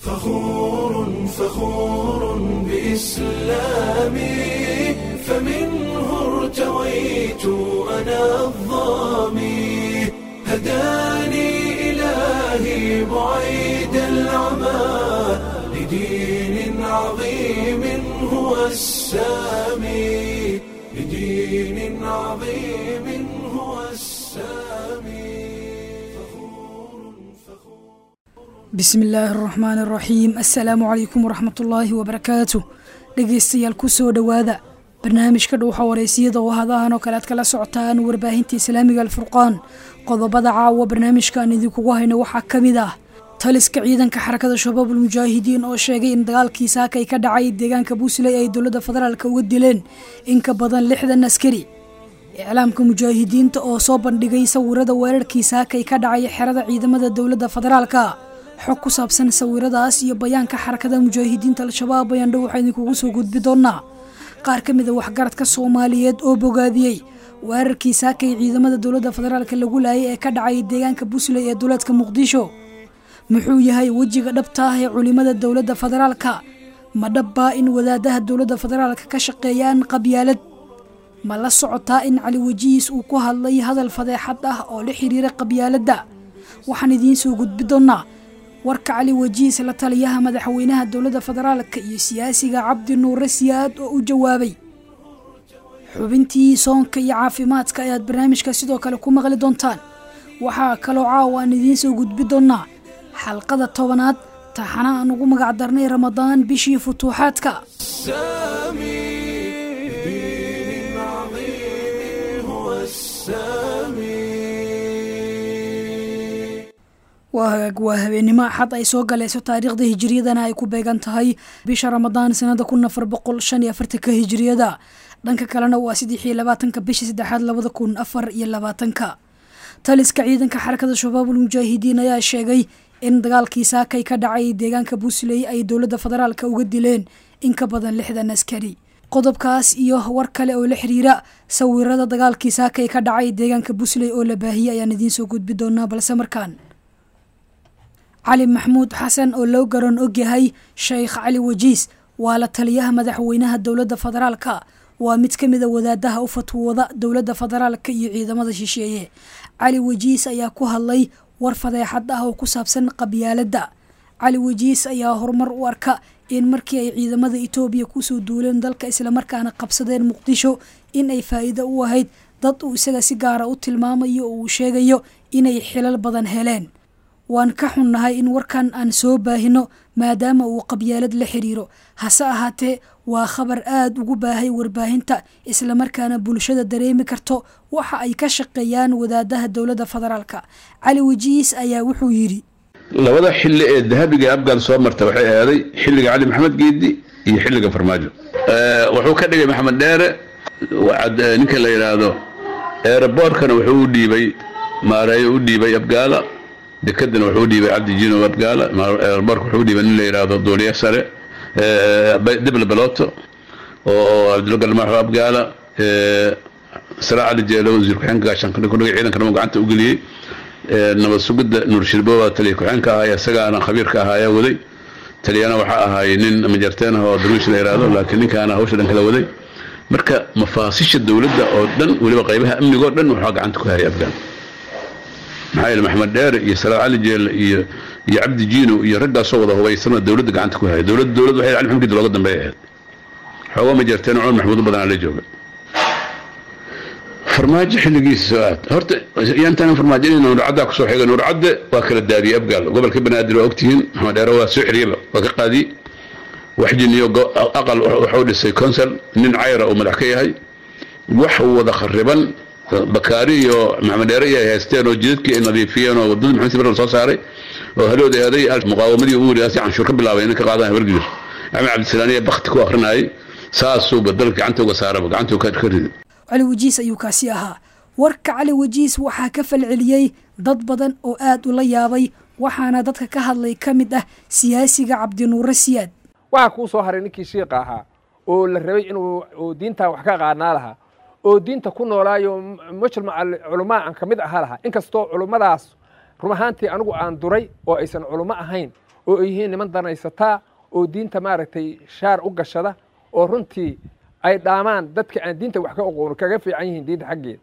فخور فخور بإسلامي فمنه ارتويت أنا الظامي هداني إلهي بعيد العمى لدين عظيم هو السامي لدين عظيم هو السامي bismi illaahi araxmaani araxiim assalaamu calaykum waraxmat ullaahi wabarakaatu dhegeystayaal kusoo dhowaada barnaamijka dhowxa wareysiyada oo hadahan oo kale aad kala socotaan warbaahinta islaamiga alfurqaan qodobada caawa barnaamijkaan idinkugu hayno waxaa ka mid ah taliska ciidanka xarakada shabaabul mujaahidiin oo sheegay in dagaalkii saakay ka dhacay deegaanka buusley ay dowladda federaalk uga dileen in ka badan lixdan askari iclaamka mujaahidiinta oo soo bandhigay sawirada weerarkii saakay ka dhacay xerada ciidamada dowladda federaalka xog ku saabsan sawiradaas iyo bayaanka xarakada mujaahidiinta al-shabaab ayaan dhow waxaa idinkugu soo gudbi doonaa qaar ka mid a waxgaradka soomaaliyeed oo bogaadiyey weerarkii saakay ciidamada dowladda federaalk lagu laayay ee ka dhacay deegaanka buusley ee duleedka muqdisho muxuu yahay wejiga dhabta ah ee culimada dowladda federaalka ma dhabbaa in wadaadaha dowladda federaalka ka shaqeeyaan qabyaalad ma la socotaa in cali wejihiis uu ku hadlay hadal fadeexad ah oo la xiriira qabyaaladda waxaan idiin soo gudbi doonaa warka cali wajiis la taliyaha madaxweynaha dowladda federaalka iyo siyaasiga cabdi nuure siyaad oo u jawaabay xubintii soonka iyo caafimaadka ayaad barnaamijka sidoo kale ku maqli doontaan waxaa kaloo caawa aan idiin soo gudbi doonaa xalqada tobanaad taxana aan ugu magac darnay ramadaan bishii futuuxaadka السامي لدين عظيم هو السامي waa hagaag waa habeenimo axad ay soo galayso taariikhda hijiriyadana ay ku beegan tahay bisha ramadaan sanada kun afar boqol shan iyo afartanka hijiriyada dhanka kalena waa saddex iyo labaatanka bisha saddexaad labada kun afar iyo labaatanka taliska ciidanka xarakada shabaabul mujaahidiin ayaa sheegay in dagaalkii saakay ka dhacay deegaanka buusley ay dowladda federaalka uga dileen in ka badan lixdan askari qodobkaas iyo war kale oo la xiriira sawirada dagaalkii saakay ka dhacay deegaanka buusley oo la baahiyey ayaan idiin soo gudbi doonaa balse markaan cali maxmuud xasan oo loo garan ogyahay sheekh cali wajiis waa la taliyaha madaxweynaha dowladda federaalka waa mid ka mid a wadaadaha u fatwooda dowladda federaalka iyo ciidamada shisheeye cali wajiis ayaa ku hadlay war fadeexad ah oo ku saabsan qabyaaladda cali wajiis ayaa horumar u arka in markii ay ciidamada etoobiya kusoo duuleen dalka islamarkaana qabsadeen muqdisho in ay faa'iido u ahayd dad uu isaga si gaara u tilmaamayo oo uu sheegayo inay xilal badan heleen waan ka xunnahay in warkan aan soo baahino maadaama uu qabyaalad la xiriiro hase ahaatee waa khabar aada ugu baahay warbaahinta islamarkaana bulshada dareemi karto waxa ay ka shaqeeyaan wadaadaha dowladda federaalka cali wajiis ayaa wuxuu yidhi labada xilli ee dahabiga abgaal soo marta waxay ahaaday xilliga cali maxamed geedi iyo xilliga farmaajo wuxuu ka dhigay maxamed dheere ninka la yidhaahdo eeraboorkana wuxuu u dhiibay maareeyo u dhiibay abgaala dekadana wuxuu dhiibay cabdi jino abgaala eeraboorka wuxuu dhiibay nin la yidhaahdo duuliye sare dibla beloto oo cabdilla galmaaxo abgaala sala cali jeelo wasiir ku-xeenka gaashaanka kudhigay ciidankana uu gacanta u geliyey nabad sugidda nuur shirbowa taliya ku-xeenka ahaaya isagaana khabiirka ahaaya waday taliyana waxaa ahaay nin majarteen ah oo darwiish la yidhaahdo laakiin ninkaana hawsha dhan kala waday marka mafaasisha dowladda oo dhan weliba qaybaha amnigoo dhan waxaa gacanta ku hayay afgaan maxaa yeele maxamed dheere iyo salaad cali jeelle iyo iyo cabdi jiino iyo raggaasoo wada hubaysana dowladda gacanta ku hayay dowladda dowlad waxay cali maxamed looga dambeeya ahayd xoogaa majarteen cumar maxmuud badan la jooga farmaajo xilligiisa soo aad horta yaantaan farmaajo inay nuurcaddaa kusoo xigay nuurcadde waa kala daadiyey abgaal gobolka banaadir waa ogtihiin maxamed dheere waa soo xiriyaba waa ka qaadiyey waxjin iyo aqal wuxuu dhisay consel nin cayra uu madax ka yahay wax wada khariban bakaari iyo maxamed dheere iyo ay haysteen oo jidadkii ay nadiifiyeen oo wadadii maxamed sibir soo saaray oo halood eeday muqaawamadii ugu wariyaasi canshuur ka bilaabay inay ka qaadaan habargidir axmed cabdisalaam iyo bakti ku akrinayay saasuuba dalka gacanta uga saaraba gacanta ka riday cali wajiis ayuu kaasi ahaa warka cali wajiis waxaa ka falceliyey dad badan oo aada ula yaabay waxaana dadka ka hadlay ka mid ah siyaasiga cabdinuure siyaad waxaa kuu soo haray ninkii shiiqa ahaa oo la rabay inuu diintaa wax ka qaanaa lahaa oo diinta ku noolaayo mujtamac culamaa aan ka mid ahaa lahaa inkastoo culummadaas run ahaantii anigu aan duray oo aysan culummo ahayn oo ay yihiin niman danaysataa oo diinta maaragtay shaar u gashada oo runtii ay dhaamaan dadka aan diinta wax ka oqoon kaga fiican yihiin diinta xaggeeda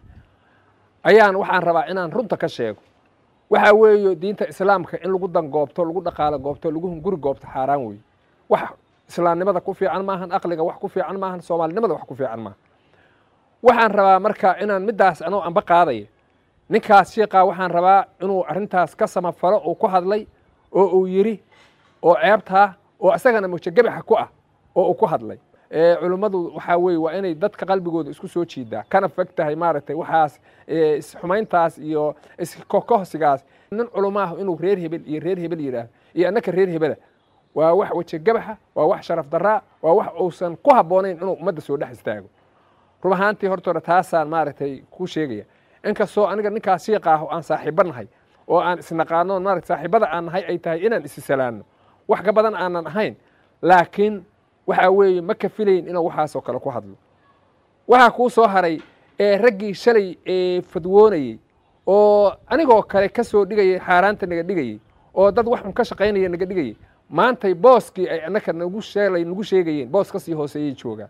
ayaan waxaan rabaa inaan runta ka sheego waxaa weeye diinta islaamka in lagu dangoobto lagu dhaqaalo goobto lagu hunguri goobto xaaraan weeye wax islaamnimada ku fiican maahan aqliga wax ku fiican maahan soomaalinimada wax ku fiican maahan waxaan rabaa marka inaan middaas anoo anba qaadaya ninkaas shiikaa waxaan rabaa inuu arrintaas ka samafalo uu ku hadlay oo uu yidhi oo ceebtaa oo isagana mujagebaxa ku ah oo uu ku hadlay culummadu waxaa weeye waa inay dadka qalbigooda isku soo jiidaa kana fog tahay maaragtay waxaas isxumayntaas iyo iskokohsigaas nin culumaahu inuu reer hebel iyo reer hebel yidhaahdo iyo annaka reer hebela waa wax wejegabaxa waa wax sharaf daraa waa wax uusan ku habboonayn inuu ummadda soo dhex istaago rub ahaantii hortooda taasaan maaragtay ku sheegaya inkastoo aniga ninkaas shiiqa ah oo aan saaxiibo nahay oo aan isnaqaano maarata saaxiibada aan nahay ay tahay inaan isisalaanno wax ka badan aanan ahayn laakiin waxaa weeye ma ka filayn inuu waxaasoo kale ku hadlo waxaa kuu soo haray ee raggii shalay ee fadwoonayey oo anigoo kale ka soo dhigayay xaaraanta naga dhigayey oo dad wax un ka shaqaynaya naga dhigayey maantay booskii ay annaka nagu sheelay nagu sheegayeen boos ka sii hooseeyay joogaan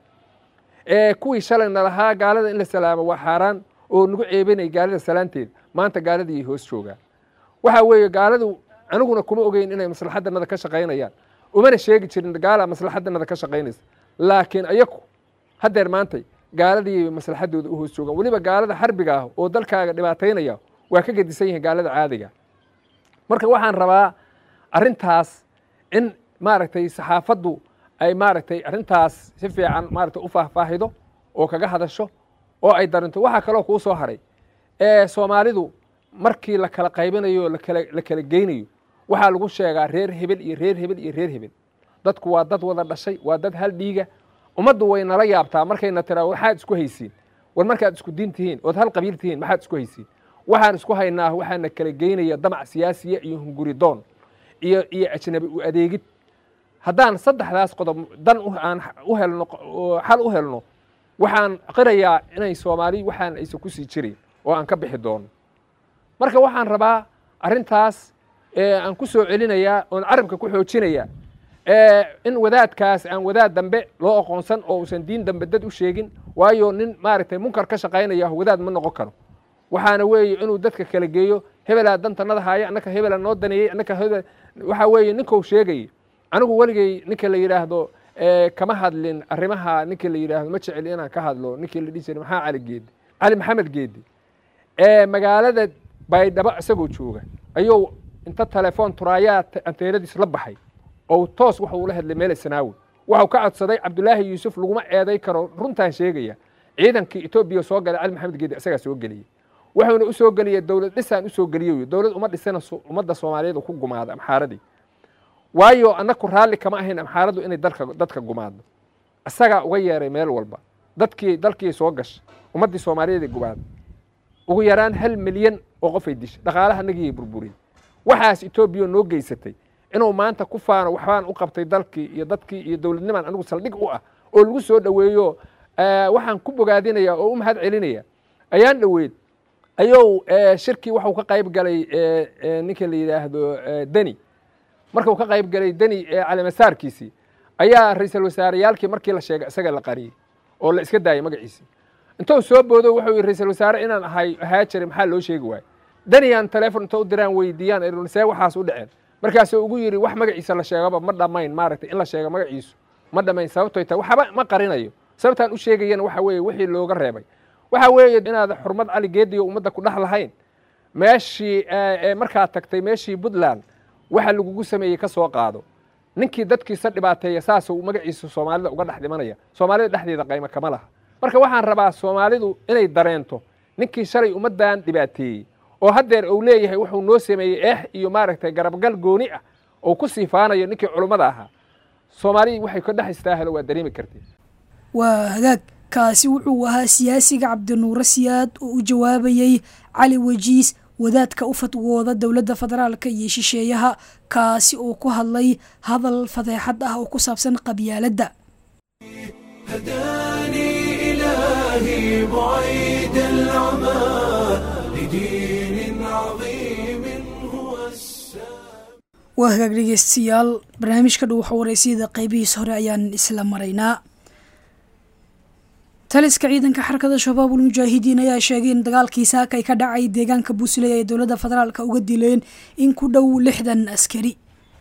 ee kuwii shalayna lahaa gaalada in la salaamo waa xaaraan oo nagu ceebinay gaalada salaanteeda maanta gaaladii hoos joogaan waxaa weeye gaaladu aniguna kuma ogeyn inay maslaxadanada ka shaqaynayaan umana sheegi jirin gaala maslaxadanada ka shaqaynaysa laakiin ayaku haddeer maantay gaaladii maslaxadooda u hoos joogaan weliba gaalada xarbiga ah oo dalkaaga dhibaataynaya waa ka gedisan yihiin gaalada caadiga marka waxaan rabaa arrintaas in maaragtay saxaafaddu ay maaragtay arrintaas si fiican maaragtay u faahfaahido oo kaga hadasho oo ay darinto waxaa kaloo kuu soo haray ee soomaalidu markii la kala qaybinayo lakala la kala geynayo waxaa lagu sheegaa reer hebel iyo reer hebel iyo reer hebel dadku waa dad wada dhashay waa dad hal dhiiga ummaddu way nala yaabtaa markayna tiraa waxaad isku haysiin war markaad isku diin tihiin ood hal qabiil tihiin maxaad isku haysiin waxaan isku haynaa waxaana kala geynaya damac siyaasiya iyo hunguridoon iyo iyo ajnabi u adeegid haddaan saddexdaas qodob dan aan u helno xal u helno waxaan qirayaa inay soomaali waxaan aysan ku sii jirin oo aan ka bixi doono marka waxaan rabaa arrintaas aan ku soo celinayaa oon carabka ku xoojinayaa in wadaadkaas aan wadaad dambe loo aqoonsan oo uusan diin dambe dad u sheegin waayo nin maaragtay munkar ka shaqaynaya wadaad ma noqon karo waxaana weeye inuu dadka kala geeyo hebelaa dantanada haaya annaka hebelaa noo daneeyey annaka hebel waxaa weeye ninkou sheegayay anigu weligay ninka la yidhaahdo kama hadlin arrimaha ninka la yidhaahdo ma jecel inaan ka hadlo ninkii la dhihi jiray maxaa cali geedi cali maxamed geedi magaalada baydhabo isagoo jooga ayuu inta telefoon turaayaa anteenadiis la baxay oo toos waxa uu la hadlay meel isnaawi waxau ka codsaday cabdulaahi yuusuf laguma eeday karo runtaan sheegaya ciidankii etoobiya soo galay cali maxamed geedi isagaa soo geliyey wuxuuna u soo geliyey dowlad dhisaan u soo geliyey dowlad uma dhisana ummadda soomaaliyeed ku gumaada amxaaradii waayo annaku raalli kama ahayn amxaaradu inay dalka dadka gumaado isagaa uga yeeray meel walba dadkii dalkii soo gashay ummaddii soomaaliyeed gumaada ugu yaraan hal milyan oo qofay dishay dhaqaalaha nagiyay burburiyey waxaas etoobiya noo geysatay inuu maanta ku faano waxbaan u qabtay dalkii iyo dadkii iyo dowladnimaan anigu saldhig u ah oo lagu soo dhoweeyo waxaan ku bogaadinaya oo u mahad celinaya ayaan dhoweyd ayuu shirkii waxuu ka qayb galay ninka la yidhaahdo deni markuu ka qayb galay deni calimasaarkiisii ayaa ra-iisul wasaareyaalkii markii la sheegay isaga la qariyey oo la iska daayay magaciisii intuu soo boodo wuxuu yidhi ra-iisul wasaare inaan ahay ahaa jiray maxaa loo sheegi waaye daniyaan telefon inta u diraan weydiiyaan see waxaas u dhaceen markaasuu ugu yidhi wax magaciisa la sheegaba ma dhammayn maaragtay in la sheego magaciisu ma dhammayn sababtoy tahay waxba ma qarinayo sababtaan u sheegayana waxa weeye wixii looga reebay waxa weeye inaad xurmad cali geediyo ummadda ku dhex lahayn meeshii markaad tagtay meeshii puntland waxa lagugu sameeyey ka soo qaado ninkii dadkiisa dhibaateeya saasuu magaciisa soomaalida uga dhex dhimanaya soomaalida dhexdeeda qaymo kama laha marka waxaan rabaa soomaalidu inay dareento ninkii shalay ummaddan dhibaateeyey oo haddeer uu leeyahay wuxuu noo sameeyey eex iyo maaragtay garabgal gooni ah oo ku siifaanayo ninkii culummada ahaa soomaalidii waxay ka dhex istaahelo waa dareemi kartee waa hagaag kaasi wuxuu ahaa siyaasiga cabdinuure siyaad oo u jawaabayey cali wejiis wadaadka u fatwooda dowladda federaalka iyo shisheeyaha kaasi oo ku hadlay hadal fadeexad ah oo ku saabsan qabyaaladda هداني إلهي بعيد العمى لدين عظيم هو السلام waa hagaag dhegeystayaal barnaamijka dhow waxa wareysiyada qeybihiis hore ayaan isla maraynaa taliska ciidanka xarakada shabaabul mujaahidiin ayaa sheegay in dagaalkii saaka ay ka dhacay deegaanka buusley ay dowladda federaalka uga dileen in ku dhow lixdan askari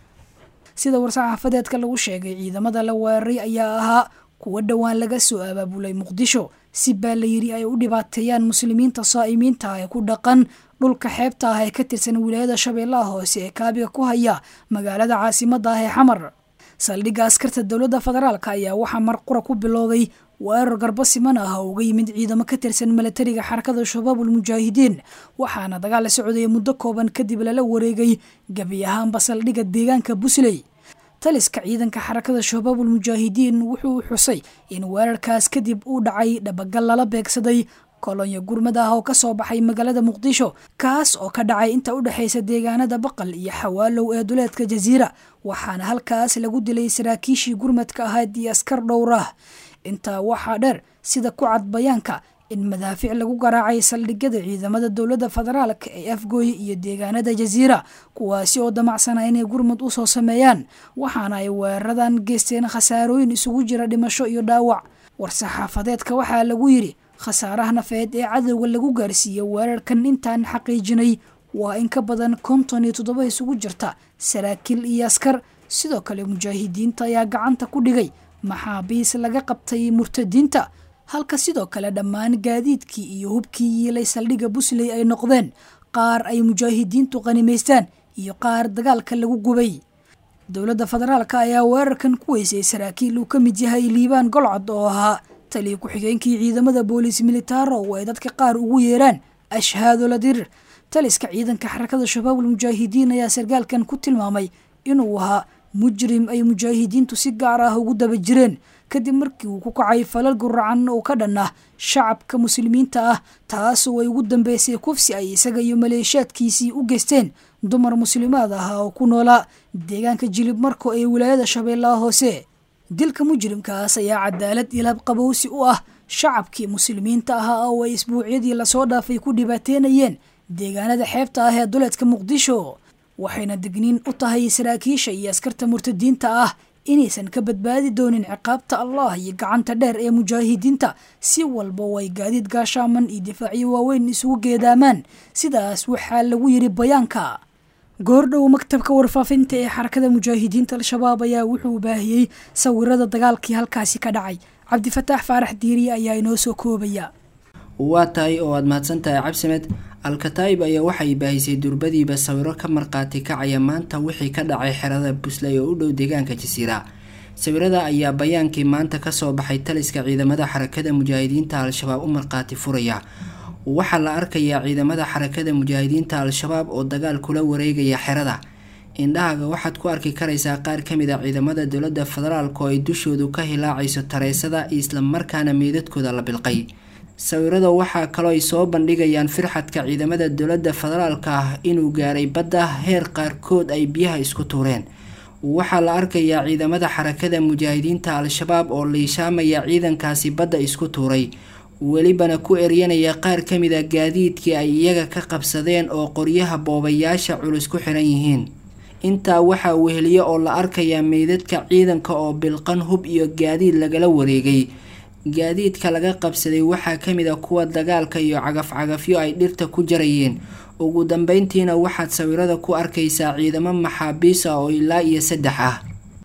sida war-saxaafadeedka lagu sheegay ciidamada la weeraray ayaa ahaa kuwa dhowaan laga soo abaabulay muqdisho si baa la yiri ay u dhibaateeyaan muslimiinta saa'imiinta ah ee ku dhaqan dhulka xeebta ah ee ka tirsan wilaayada shabeellaha hoose ee kaabiga ku haya magaalada caasimadda ah ee xamar saldhigga askarta dowladda federaalk ayaa waxaa marqura ku bilowday weerar garbo siman ah oo uga yimid ciidamo ka tirsan milatariga xarakada shabaabul mujaahidiin waxaana dagaal la socdaya muddo kooban kadib lala wareegay gebi ahaanba saldhigga deegaanka busley taliska ciidanka xarakada shabaabul mujaahidiin wuxuu xusay in weerarkaas kadib uu dhacay dhabagal lala beegsaday kolonyo gurmad ah oo ka soo baxay magaalada muqdisho kaas oo ka dhacay inta u dhexaysa deegaanada baqal iyo xawaalow ee duleedka jasiira waxaana halkaas lagu dilay saraakiishii gurmadka ahayd iyo askar dhowr ah intaa waxaa dheer sida ku cad bayaanka in madaafiic lagu garaacay saldhigyada ciidamada dowladda federaalka ee afgooye iyo deegaanada jasiira kuwaasi oo damacsana inay gurmud u soo sameeyaan waxaana ay weeraradan geysteen khasaarooyin isugu jira dhimasho iyo dhaawac war-saxaafadeedka waxaa lagu yidhi khasaaraha nafeed ee cadowga lagu gaarsiiyey weerarkan intaan xaqiijinay waa in ka badan konton iyo toddoba isugu jirta saraakiil iyo askar sidoo kale mujaahidiinta ayaa gacanta ku dhigay maxaabiis laga qabtay murtadiinta halka sidoo kale dhammaan gaadiidkii iyo hubkii yiilay saldhigga busley ay noqdeen qaar ay mujaahidiintu qanimaystaan iyo qaar dagaalka lagu gubay dowladda federaalka ayaa weerarkan ku weysay saraakiil uu ka mid yahay liibaan golcod oo ahaa taliya ku-xigeenkii ciidamada booliis militaaro oo ay dadka qaar ugu yeeraan ashhaado la dirir taliska ciidanka xarakada shabaabul mujaahidiin ayaa sargaalkan ku tilmaamay inuu ahaa mujrim ay mujaahidiintu si gaar ah ugu daba jireen kadib markii uu ku kacay falal guracan oo ka dhan ah shacabka muslimiinta ah taasoo ay ugu dambeysay kufsi ay isaga iyo maleeshaadkiisii u geysteen dumar muslimaad ah oo ku noolaa deegaanka jilib marko ee wilaayada shabeellaha hoose dilka mujrimkaas ayaa cadaalad ilab qabowsi u ah shacabkii muslimiinta ahaa oo ay isbuucyadii lasoo dhaafay ku dhibaateynayeen deegaanada xeebta ah ee duleedka muqdisho waxayna digniin u tahay saraakiisha iyo askarta murtadiinta ah inaysan ka badbaadi doonin ciqaabta allah iyo gacanta dheer ee mujaahidiinta si walba way gaadiid gaashaaman iyo difaacyo waaweyn isugu geedaamaan sidaas waxaa lagu yidhi bayaanka goordhow maktabka warfaafinta ee xarakada mujaahidiinta al-shabaab ayaa wuxuu baahiyey sawirada dagaalkii halkaasi ka dhacay cabdifataax faarax diiriye ayaa inoo soo koobaya waa tahay oo aada mahadsantahay cabsimed alkataib ayaa waxay baahisay durbadiiba sawiro ka marqaati kacaya maanta wixii ka dhacay xerada busley oo u dhow deegaanka jasiira sawirada ayaa bayaankii maanta kasoo baxay taliska ciidamada xarakada mujaahidiinta al-shabaab u marqaati furaya waxaa la arkayaa ciidamada xarakada mujaahidiinta al-shabaab oo dagaal kula wareegaya xerada indhahaga waxaad ku arki karaysaa qaar kamid a ciidamada dowlada federaalk oo ay dushoodu ka hilaacayso tareysada islamarkaana meydadkooda la bilqay sawirada waxaa kaloo ay soo bandhigayaan firxadka ciidamada dowlada federaalka ah inuu gaaray badda heer qaarkood ay biyaha isku tuureen waxaa la arkayaa ciidamada xarakada mujaahidiinta al-shabaab oo liishaamaya ciidankaasi badda isku tuuray welibana ku eryanaya qaar kamid a gaadiidkii ay iyaga ka qabsadeen oo qoryaha boobayaasha culus ku xiran yihiin intaa waxaa weheliye oo la arkayaa meydadka ciidanka oo bilqan hub iyo gaadiid lagala wareegay gaadiidka laga qabsaday waxaa kamid a kuwa dagaalka iyo cagaf-cagafyo ay dhirta ku jarayeen ugu dambeyntiina waxaad sawirada ku arkaysaa ciidamo maxaabiis ah oo ilaa iyo saddex ah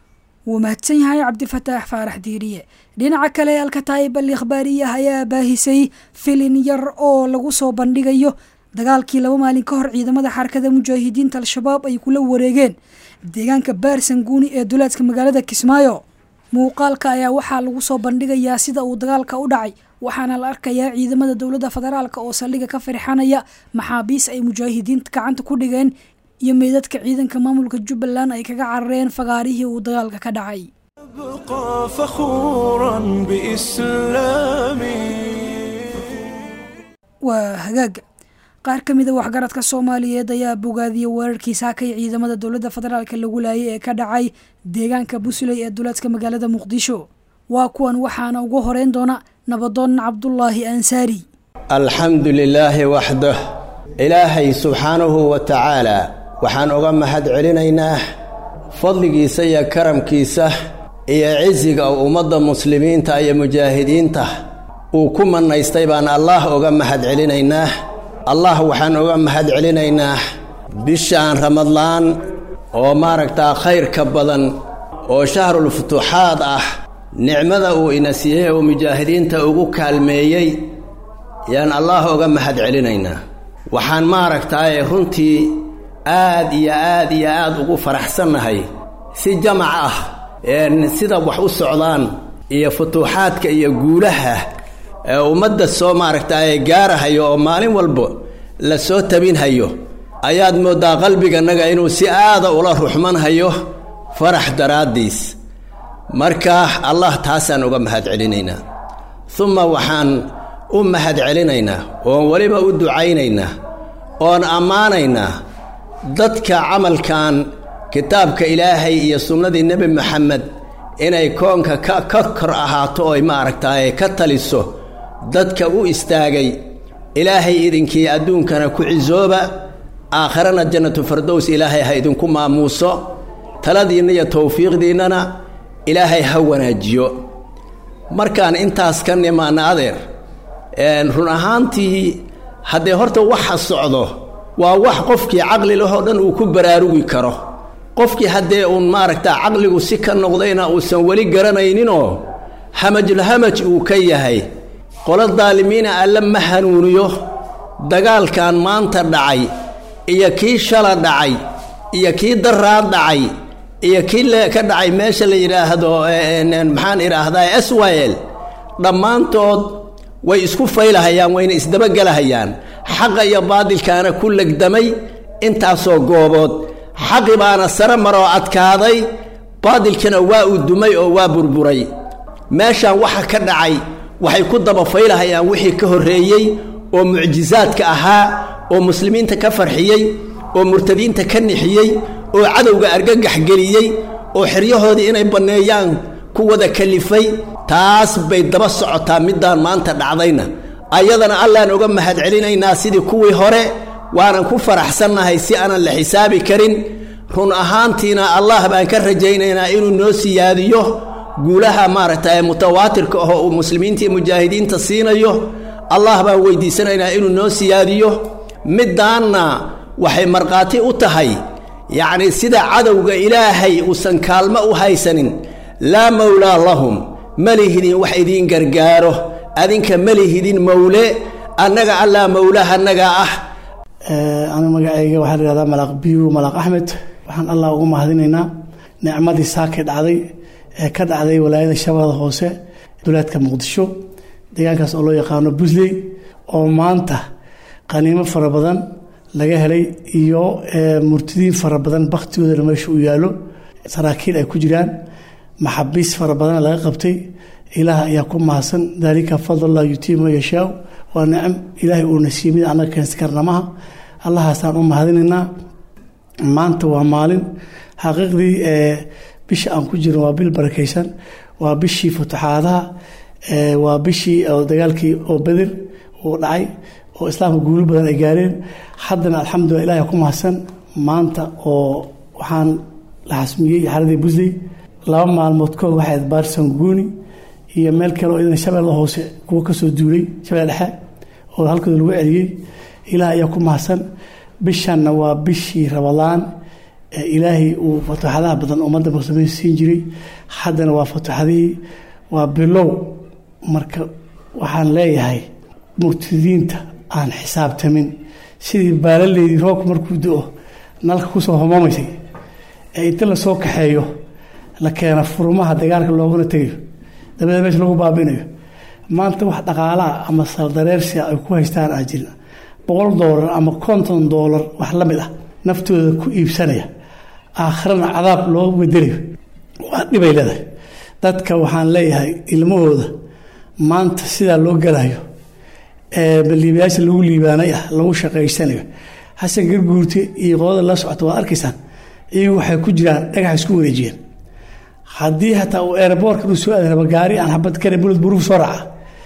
wuu mahadsan yahay cabdifataax faarax diiriye dhinaca kale alkataayib al ikhbaariyah ayaa baahisay filin yar oo lagu soo bandhigayo dagaalkii laba maalin ka hor ciidamada xarakada mujaahidiinta al-shabaab ay kula wareegeen deegaanka baarsanguuni ee duleedka magaalada kismaayo muuqaalka ayaa waxaa lagu soo bandhigayaa sida uu dagaalka u dhacay waxaana la arkayaa ciidamada dowladda federaalk oo saldhiga ka firxanaya maxaabiis ay mujaahidiinta gacanta ku dhigeen iyo meydadka ciidanka maamulka jubbaland ay kaga carareen fagaarihii uu dagaalka ka dhacay أبقى فخورا بإسلامي waa hagaaga qaar ka mida waxgaradka soomaaliyeed ayaa bogaadiyey weerarkii saakay ciidamada dowladda federaalk lagu laayay ee ka dhacay deegaanka busley ee duleedka magaalada muqdisho waa kuwan waxaana ugu horeyn doona nabadoon cabdulaahi ansaari alxamdu lilaahi waxdah ilaahay subxaanahu wa tacaalaa waxaan uga mahad celinaynaa fadligiisa iyo karamkiisa iyo cisiga ummadda muslimiinta iyo mujaahidiinta uu ku mannaystay baan allaah oga mahad celinaynaa allah waxaan oga mahad celinaynaa bishaan ramadlaan oo maaragtaa khayrka badan oo shahrul futuuxaad ah nicmada uu ina siiyey oo mujaahidiinta ugu kaalmeeyey yaan allaah oga mahad celinaynaa waxaan maaragtaaye runtii aad iyo aad iyo aad ugu faraxsannahay si jamac ah sida wax u socdaan iyo futuuxaadka iyo guulaha ee ummadda soo maaragtaaye gaarahayo oo maalin walba la soo tabinhayo ayaad mooddaa qalbiganaga inuu si aada ula ruxmanhayo farax daraaddiis marka allah taasaan uga mahad celinaynaa uma waxaan u mahad celinaynaa oon weliba u ducaynaynaa oon ammaanaynaa dadka camalkan kitaabka ilaahay iyo sunnadii nebi maxamed inay koonka ka ka kor ahaato oy maaragtaaye ka taliso dadka u istaagay ilaahay idinkii adduunkana ku cisooba aakhirana jannatu fardows ilaahay ha idinku maamuuso taladiinna iyo towfiiqdiinnana ilaahay ha wanaajiyo markaan intaas ka nimaana adeer run ahaantii haddee horta waxa socdo waa wax qofkii caqli lahoo dhan uu ku baraarugi karo qofkii haddee uun maaragta caqligu si ka noqdayna uusan weli garanayninoo hamajulhamaj uu ka yahay qolo daalimiina alle ma hanuuniyo dagaalkan maanta dhacay iyo kii shala dhacay iyo kii daraad dhacay iyo kii le ka dhacay meesha la yidhaahdo maxaan idhaahdaa swil dhammaantood way isku faylahayaan wayna isdabagelahayaan xaqa iyo baadilkaana ku legdamay intaasoo goobood xaqi baana sare maroo adkaaday baadilkana waa uu dumay oo waa burburay meeshaan waxa ka dhacay waxay ku dabafaylahayaan wixii ka horreeyey oo mucjisaadka ahaa oo muslimiinta ka farxiyey oo murtadiinta ka nixiyey oo cadowga argagax geliyey oo xeryahoodii inay banneeyaan ku wada kalifay taas bay daba socotaa middaan maanta dhacdayna ayadana allaan oga mahad celinaynaa sidii kuwii hore waanan ku faraxsannahay si aanan la xisaabi karin run ahaantiina allah baan ka rajaynaynaa inuu noo siyaadiyo guulaha maaragtay mutawaatirka ahoo uu muslimiinta iyo mujaahidiinta siinayo allah baan weydiisanaynaa inuu noo siyaadiyo middaanna waxay markhaati u tahay yacni sida cadowga ilaahay uusan kaalmo u haysanin laa mawlaa lahum ma lihidin wax idiin gargaaro adinka ma lihidin mawle annaga allaa mawlaha annaga ah anigu magacayga waxaa la yihahdaa malaaq biyu malaaq axmed waxaan allah ugu mahadinaynaa nicmadii saakay dhacday ee ka dhacday walaayada shabeellada hoose duleedka muqdisho deegaankaas oo loo yaqaano busley oo maanta qaniimo fara badan laga helay iyo murtidiin fara badan bakhtigoodana meesha uu yaallo saraakiil ay ku jiraan maxabiis fara badan laga qabtay ilaah ayaa ku mahadsan daalika fadlallah yutiima yashaa waa nicam ilaahay uuna siiyey mid annaga keensan karnamaha allahaasaan u mahadinaynaa maanta waa maalin xaqiiqdii bisha aan ku jirno waa bil barakaysan waa bishii futuxaadaha waa bishii dagaalkii oo beder uu dhacay oo islaamka guulo badan ay gaareen haddana alxamdulillah ilahay ku mahadsan maanta oo waxaan la xasmiyey xaradii busley laba maalmood kood waxay baarsan guuni iyo meel kale oo idan shabeella hoose kuwa kasoo duulay shabeelle dhexe oo halkooda lagu celiyey ilaah ayaa ku mahadsan bishanna waa bishii rabadaan ee ilaahay uu fatuuxadaha badan ummadda muslimiin siin jiray haddana waa fatuuxadihii waa bilow marka waxaan leeyahay murtidiinta aan xisaabtamin sidii baalaleydii roobka markuu do-o nalka kusoo homaamaysay ee inta lasoo kaxeeyo la keena furmaha dagaalka looguna tegayo dabadeed meesha lagu baabinayo maanta wax dhaqaalaha ama saldareersia ay ku haystaan aa jirin boqol doolar ama konton doolar wax la mid ah naftooda ku iibsanaya aakhirana cadaab loo bedelayo waa dhibay leedahay dadka waxaan leeyahay ilmahooda maanta sidaa loo galayo liibayaasha lagu liibaanay ah lagu shaqaysanayo xasan garguurte iyo qolada la socota waad arkaysaan iyagu waxay ku jiraan dhagax isku wareejiyeen haddii hataa uu eeraboorka inuu soo aadaba gaari aan xabad kare bulad buruuf soo raaca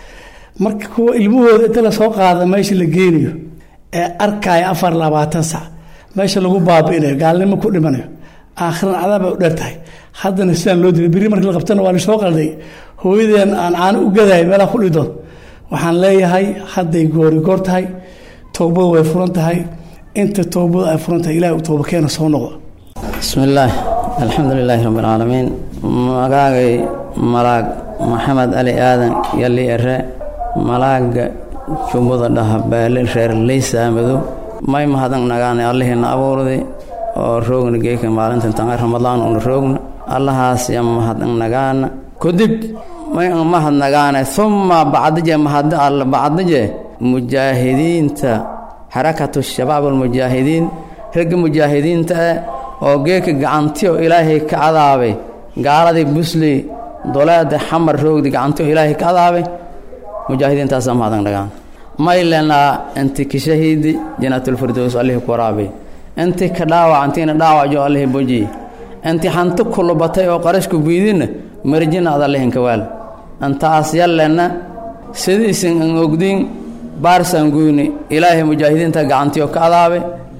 marka kuwa ilmahooda inta lasoo qaada meesha la geynayo ee arkaya afar labaatan sac meesha lagu baabi'inayo gaalnimo ku dhimanayo aakhiran cadaab bay u dheer tahay haddana sidaan loo dilay berri markii la qabtana waa lasoo qalday hooyadeen aan caano u gadahay meelaha ku dhidoon waxaan leeyahay hadday goori goor tahay toobadu way furan tahay inta toobadu ay furan tahay ilahay u tooba keena soo noqo bismillaah alxamdu lilaahi rabbi alcaalamiin magaagay malaag maxamed ali aadan yali ere malaaga jumbada dhaha baali reer leysa madow may mahadan nagaana allihiina abuurdi oo roogna geeka maalintan tanga ramadaan una roogna allahaas ya mahadan nagaana kadib may mahad nagaana uma bacdije mahad alla bacdije mujaahidiinta xarakatu shabaab almujaahidiin ragga mujaahidiinta eh oo geeka gacantiyo ilaahay ka cadaabay gaaladii busley doleeda xamar roogdi gacantiyo ilaahay ka cadaabay mujaahidiintaasaa mahadan nagaan maylenaa inti kishahiidi janatulfirdows allihii ku waraabay inti ka dhaawacantiina dhaawajo allihii boji inti hanti kulubatay oo qarashku biidinna marjina ad allihinka waal intaas yallenna sidiisin an ogdiin baarsan guyni ilaahay mujaahidiinta gacantiyo ka adaabay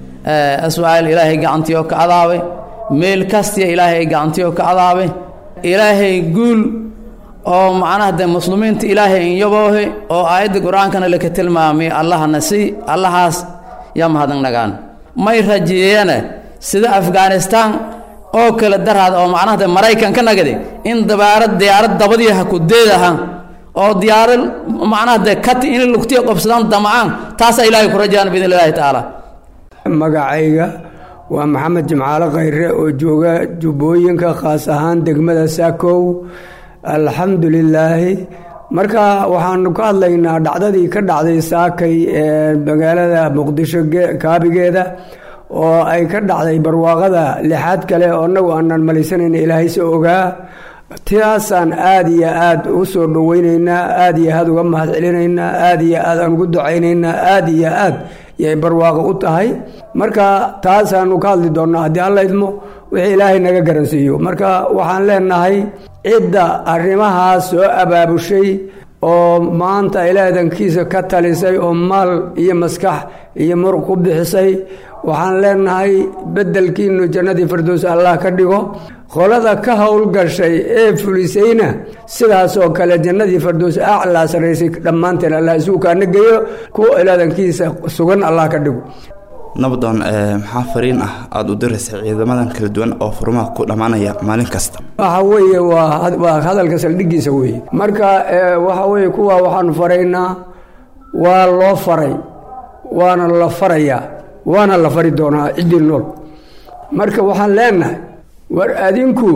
aswaal ilaahay gacantiyo ka adaabay meel kastiya ilaahay gacantiyo ka adaabay ilaahay guul oo macnaha de muslimiinta ilaahay inyaboohe oo aayadda qur-aankana laka tilmaamay allahana si allahaas yaa mahadan nagaan may rajeeyana sida afghanistaan oo kale daraada oo macnaha de maraykan ka nagade in dabaarad diyaarad dabadii ha ku deedaha oo diyaarad macnaha de kati in lugtiya qobsadaan damacaan taasaa ilaahay ku rajayaan biidn illaahi tacaala magacayga waa maxamed jimcaale khayre oo jooga jubbooyinka khaas ahaan degmada saakow alxamdu lilaahi marka waxaanu ka hadlaynaa dhacdadii ka dhacday saakay ee magaalada muqdisho kaabigeeda oo ay ka dhacday barwaaqada lixaad kale oo annagu aanan malaysanayn ilaahay se ogaa taasaan aada iyo aada u soo dhoweynaynaa aada iyo aada uga mahad celinaynaa aada iyo aad aan ugu ducaynaynaa aada iyo aad yay barwaaqo u tahay marka taasaanu ka hadli doonnaa haddii alla idmo wixii ilaahay naga garansiiyo marka waxaan leenahay cidda arrimahaas soo abaabushay oo maanta ilaadankiisa ka talisay oo maal iyo maskax iyo muruq ku bixisay waxaan leenahay beddelkiinu jannadii firdows allah ka dhigo qolada ka howlgashay ee fulisayna sidaasoo kale jannadii firdows aclaa saraysay dhammaanteen allah isugu kaana geeyo kuwa ilaadankiisa sugan allah ka dhigo nabdoon maxaa fariin ah aada u diraysa ciidamadan kala duwan oo furmaha ku dhammaanaya maalin kasta waxa weeye waa waa hadalka saldhigiisa weeye marka waxa weeye kuwa waxaanu faraynaa waa loo faray waana la farayaa waana la fari doonaa ciddii nool marka waxaan leenahay war adinku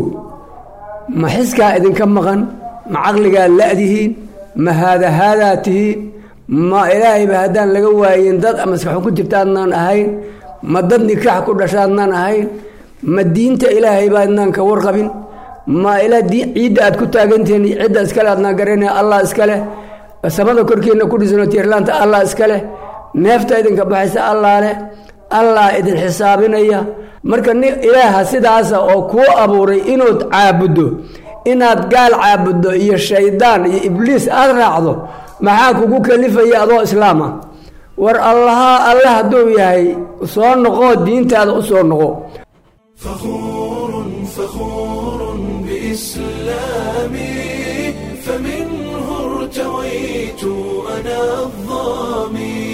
ma xiskaa idinka maqan ma caqligaa la'dihiin ma haadahaadaa tihiin ma ilaahayba haddaan laga waayin dad maskaxu ku jirta adnaan ahayn ma dad nikaax ku dhasha adnaan ahayn ma diinta ilaahaybaa adnaan ka warqabin ma ilaa ciidda aad ku taagantihiin cidda iskale adnaan garanaya allah iskaleh samada korkiina ku dhisano tiirlaanta allah iskaleh neefta idinka baxaysa allah leh allah idin xisaabinaya marka ni ilaaha sidaasa oo kuu abuuray inuud caabuddo inaad gaal caabuddo iyo shaydaan iyo ibliis aada raacdo maxaa kugu kalifaya adoo islaam ah war allaha alle hadduu yahay soo noqoo diintaada u soo noqo فخور فخور بإسلامي فمنه ارتويت أنا الظامي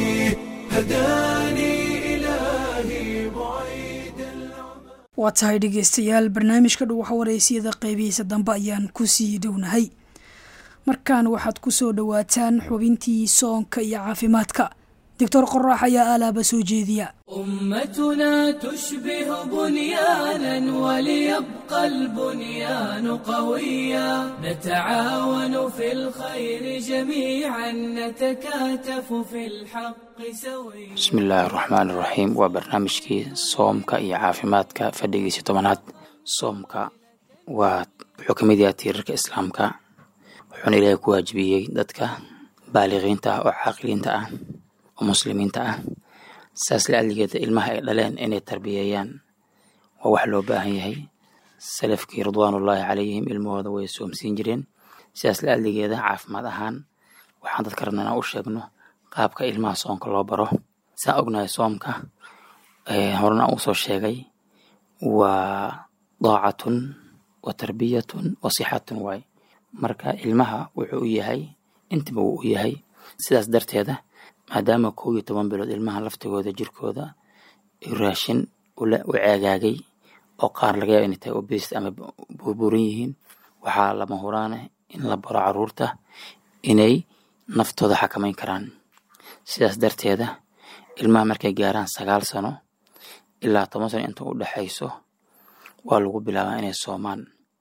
هداني إلهي بعيد waa tahay dhegeystayaal barnaamijka dhow waxwareysiyada qeybihiisa dambe ayaan ku sii dhownahay markan waxaad ku soo dhowaataan xubintii soonka iyo caafimaadka doctor qorax ayaa alaaba soo jeediya أمتنا تشبه بنيانا وليبقى البنيان قويا نتعاون في الخير جميعا نتكاتف في الحق سويا bismi illaahi raxmaan iraxiim waa barnaamijkii soomka iyo caafimaadka fadhigiisa tobanaad soomka waa wuxuu ka mid yahay tiirarka islaamka wuxuuna ilaahay ku waajibiyey dadka baaliqiinta ah oo caaqiliinta ah oo muslimiinta ah saas la adligeeda ilmaha ay dhaleen inay tarbiyeeyaan waa wax loo baahan yahay salafkii ridwaanullaahi calayhim ilmahooda way soomsiin jireen sidaas la adligeeda caafimaad ahaan waxaan dadka rabna inaan u sheegno qaabka ilmaha soonka loo baro saan ognahay soomka horena uu soo sheegay waa daacatun wa tarbiyatun wa sixatun waay marka ilmaha wuxuu u yahay intaba wuu u yahay sidaas darteeda maadaama kow iyo toban bilood ilmaha laftigooda jirkooda raashin u ceegaagay oo qaar laga yaaba inay tahay obes ama burburan yihiin waxaa lama huraana in la baro caruurta inay naftooda xakamayn karaan sidaas darteeda ilmaha markay gaaraan sagaal sano ilaa toban sano inta u dhexayso waa lagu bilaabaa inay soomaan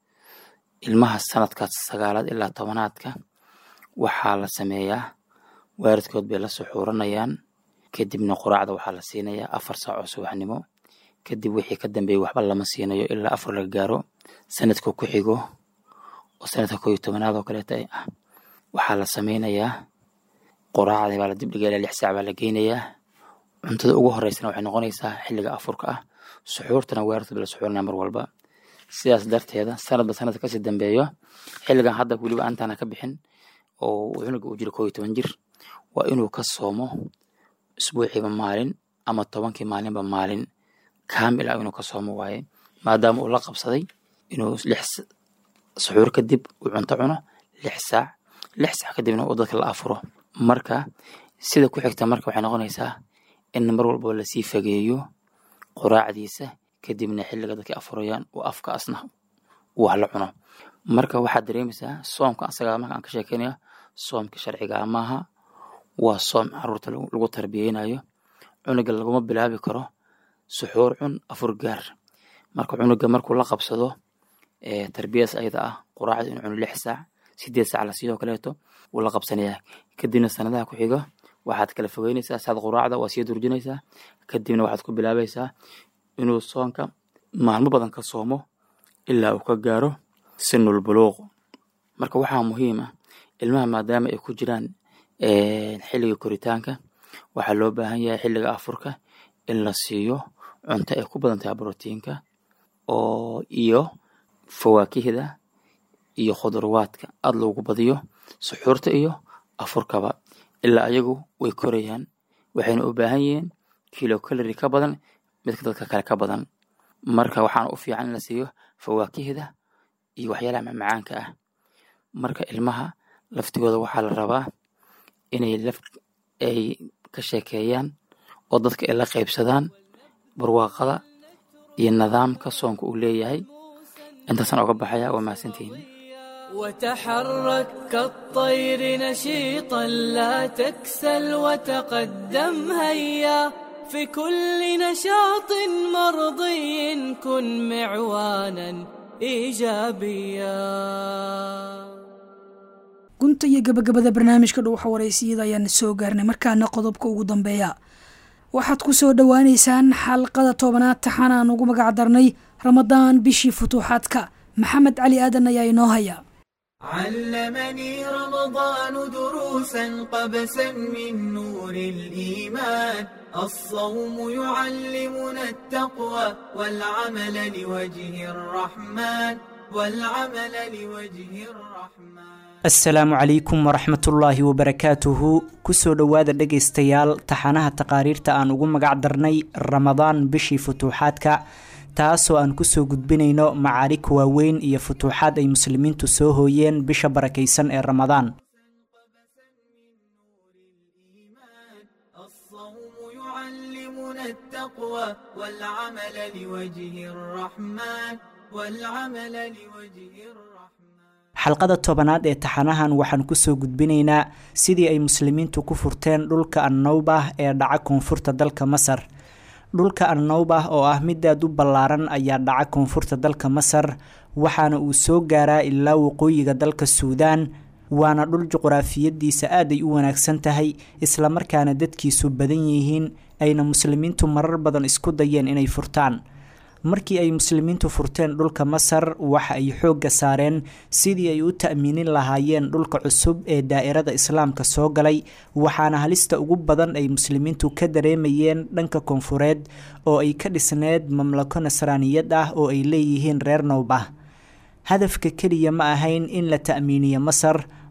ilmaha sanadkaas sagaalaad ilaa tobanaadka waxaa la sameeyaa waaridkood bay la suxuuranayaan kadibna quraacda waxaa la siinayaa afar saac oo subaxnimo kadib wixii ka dambeeyey waxba lama siinayo ilaa afar laga gaaro sanadka ku xigo oo sanadka koo iyo tobanaad oo kaleeta ah waxaa la sameynayaa quraacda baa la dibdhiga ilaa lix saac baa la geynayaa cuntada ugu horeysana waxay noqonaysaa xilliga afurka ah suxuurtana weerartood la suxuuranaya mar walba sidaas darteeda sanadba sanadka kasii dambeeyo xilligan hadda weliba aantaana ka bixin oo cunuga uu jiro koo iyo toban jir waa inuu ka soomo isbuuciiba maalin ama tobankii maalinba maalin kaamil ah inuu ka soomo waaye maadaama uu la qabsaday inuu lix suxuur kadib uu cunto cuno lix saac lix saac kadibna uu dadka la afuro marka sida ku xigta marka waxay noqonaysaa in mar walba lasii fageeyo quraacdiisa kadibna xilliga dadka afurayaan uu afka asna uu wax la cuno marka waxaad dareemaysaa soomka asagaa marka aan ka sheekeynaya soomka sharcigaa maaha waa soom caruurta lagu tarbiyeynayo cunuga laguma bilaabi karo suxuur cun afur gaar marka cunuga markuu la qabsado tarbiyadaas ayada ah quraacda inuu cuno lix saac sideed saac la sidoo kaleeto wuu la qabsanayaa kadibna sanadaha ku xiga waxaad kala fogeynaysaa saad quraacda waa sii durjinaysaa kadibna waxaad ku bilaabaysaa inuu soonka maalmo badan ka soomo ilaa uu ka gaaro sinul buluuq marka waxaa muhiim ah ilmaha maadaama ay ku jiraan xilliga koritaanka waxaa loo baahan yahay xilliga afurka in la siiyo cunto ay ku badan tahay brotiinka oo iyo fawaakihda iyo khudurwaadka aada loogu badiyo suxuurta iyo afurkaba ilaa ayagu way korayaan waxayna u baahan yihiin kilo kalori ka badan midka dadka kale ka badan marka waxaana u fiican in la siiyo fawaakihda iyo waxyaalaha macmacaanka ah marka ilmaha laftigooda waxaa la rabaa inay laf ay ka sheekeeyaan oo dadka ay la qaybsadaan barwaaqada iyo nidaamka soonka uu leeyahay intaasaan oga baxaya waa mahadsantihiin وتحرك كالطير نشيطا لا تكسل وتقدم هيا في كل نشاط مرضي كن معوانا ايجابيا gunta iyo gabagabada barnaamijka dhuuxa wareysiyada ayaana soo gaarnay markaana qodobka ugu dambeeya waxaad ku soo dhowaaneysaan xalqada tobanaad taxan aan ugu magac darnay ramadaan bishii futuuxaadka maxamed cali aadan ayaa inoo haya علمني رمضان دروسا قبسا من نور الإيمان الصوم يعلمنا التقوى والعمل لوجه الرحمن والعمل لوجه الرحمن asalaamu calaykum waraxmatullaahi wabarakaatuhu kusoo dhowaada dhegaystayaal taxanaha taqaariirta aan ugu magac darnay ramadaan bishii futuuxaadka taasoo aan kusoo gudbinayno macaarig waaweyn iyo futuuxaad ay muslimiintu soo hooyeen bisha barakaysan ee ramadaan يعلمنا التقوى والعمل لوجه الرحمن والعمل لوجه الرحمن xalqada tobanaad ee taxanahan waxaan kusoo gudbinaynaa sidii ay muslimiintu ku furteen dhulka annawbah ee dhaca koonfurta dalka masar dhulka annawbah oo ah mid aad u ballaaran ayaa dhaca koonfurta dalka masar waxaana uu soo gaaraa ilaa waqooyiga dalka suudaan waana dhul juquraafiyadiisa aad ay u wanaagsan tahay islamarkaana dadkiisu badan yihiin ayna muslimiintu marar badan isku dayeen inay furtaan markii ay muslimiintu furteen dhulka masar waxa ay xoogga saareen sidii ay u ta'miinin lahaayeen dhulka cusub ee daa'irada islaamka soo galay waxaana halista ugu badan ay muslimiintu ka dareemayeen dhanka koonfureed oo ay ka dhisneed mamlako nasraaniyad ah oo ay leeyihiin reer nowbah hadafka keliya ma ahayn in la ta'miiniyo masar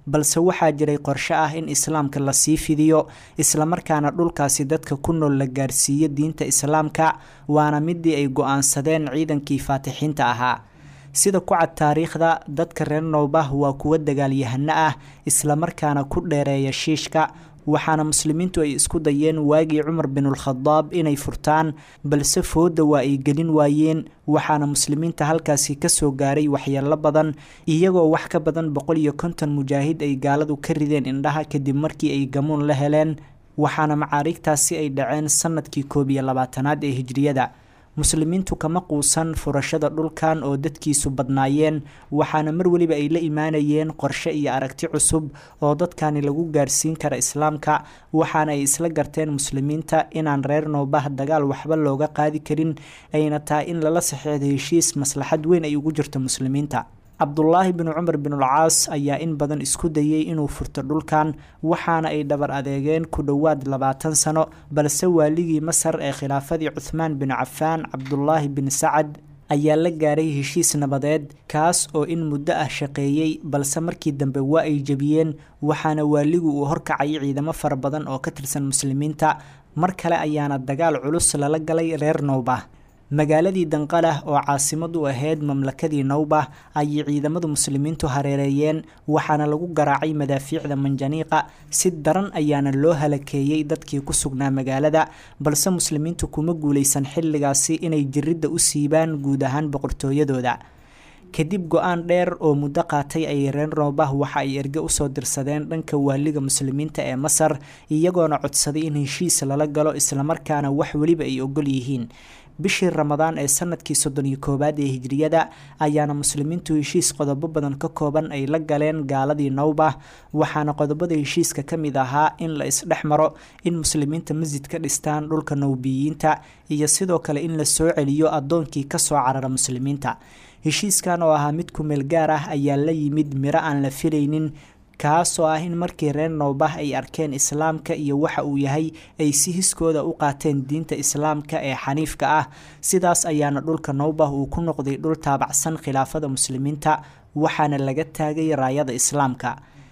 balse waxaa jiray qorshe ah in islaamka lasii fidiyo islamarkaana dhulkaasi dadka ku nool la gaarsiiyo diinta islaamka waana midii ay go-aansadeen ciidankii faatixiinta ahaa sida ku cad taariikhda dadka reer nowbah waa kuwo dagaalyahano ah islamarkaana ku dheereeya shiishka waxaana muslimiintu ay isku dayeen waagii cumar binulkhadaab inay furtaan balse fooda waa ay gelin waayeen waxaana muslimiinta halkaasi kasoo gaaray waxyeelo badan iyagoo wax ka badan boqol iyo konton mujaahid ay gaaladu ka rideen indhaha kadib markii ay gamuun la heleen waxaana macaariigtaasi ay dhaceen sanadkii koob iyo labaatanaad ee hijriyada muslimiintu kama quusan furashada dhulkan oo dadkiisu badnaayeen waxaana mar weliba ay la imaanayeen qorshe iyo aragti cusub oo dadkani lagu gaarsiin kara islaamka waxaana ay isla garteen muslimiinta inaan reer noobah dagaal waxba looga qaadi karin ayna tahay in lala saxeexdo heshiis maslaxad weyn ay ugu jirto muslimiinta cabdulaahi bin cumar binulcaas ayaa in badan isku dayey inuu furto dhulkan waxaana ay dhabar adeegeen ku dhowaad labaatan sano balse waaligii masar ee khilaafadii cuthmaan bin cafaan cabdulaahi bin sacad ayaa la gaaray heshiis nabadeed kaas oo in muddo ah shaqeeyey balse markii dambe waa ay jebiyeen waxaana waaligu uu horkacay ciidamo fara badan oo ka tirsan muslimiinta mar kale ayaana dagaal culus lala galay reer nowbah magaaladii danqalah oo caasimad u ahayd mamlakadii nowbah ayay ciidamadu muslimiintu hareereeyeen waxaana lagu garaacay madaafiicda manjaniiqa si daran ayaana loo halakeeyey dadkii ku sugnaa magaalada balse muslimiintu kuma guuleysan xilligaasi inay jiridda u siibaan guud ahaan boqortooyadooda kadib go-aan dheer oo muddo qaatay ayay reer noobah waxa ay erge usoo dirsadeen dhanka waaliga muslimiinta ee masar iyagoona codsaday in heshiis lala galo islamarkaana wax weliba ay ogol yihiin bishii ramadaan ee sanadkii soddon iyo koowaad ee hijriyada ayaana muslimiintu heshiis qodobo badan ka kooban ay la galeen gaaladii nowbah waxaana qodobada heshiiska ka mid ahaa in la isdhex maro in muslimiinta masjid ka dhistaan dhulka nowbiyiinta iyo sidoo kale in la soo celiyo addoonkii kasoo carara muslimiinta heshiiskan oo ahaa mid kumeel gaar ah ayaa la yimid miro aan la filaynin kaasoo ah in markii reer noobah ay arkeen islaamka iyo waxa uu yahay ay si hiskooda u qaateen diinta islaamka ee xaniifka ah sidaas ayaana dhulka noobah uu ku noqday dhul taabacsan khilaafada muslimiinta waxaana laga taagay raayada islaamka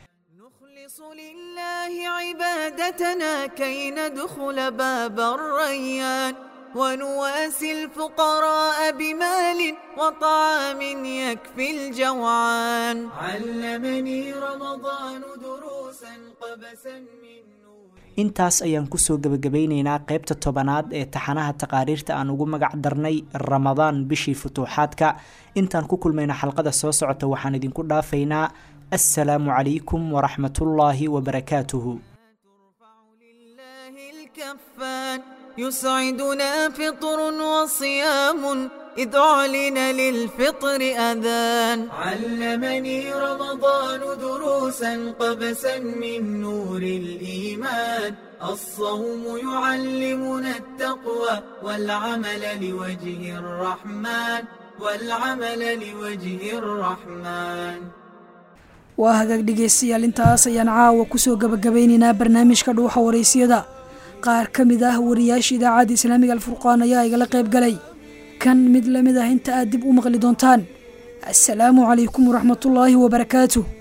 عبادتنا كي ندخل باب الريان ونواسي الفقراء بمال وطعام يكفي الجوعان علمني رمضان دروسا قبسا من intaas ayaan kusoo gebagabeyneynaa qaybta tobanaad ee taxanaha taqaariirta aan ugu magac darnay ramadaan bishii futuuxaadka intaan ku kulmayna xalqada soo socota waxaan idinku dhaafaynaa assalaamu calaykum waraxmatullaahi wabarakaatuhu يسعدنا فطر وصيام إذ أعلن للفطر أذان علمني رمضان دروسا قبسا من نور الإيمان الصوم يعلمنا التقوى والعمل لوجه الرحمن والعمل لوجه الرحمن waa hagaag dhegaystayaal intaas ayaan caawa kusoo gabagabeyneynaa barnaamijka dhuuxa waraysyada qaar ka mid ah wariyaasha idaacadda islaamiga alfurqaan ayaa igala qayb galay kan mid lamid ah inta aad dib u maqli doontaan assalaamu calaykum waraxmatullaahi wabarakaatuh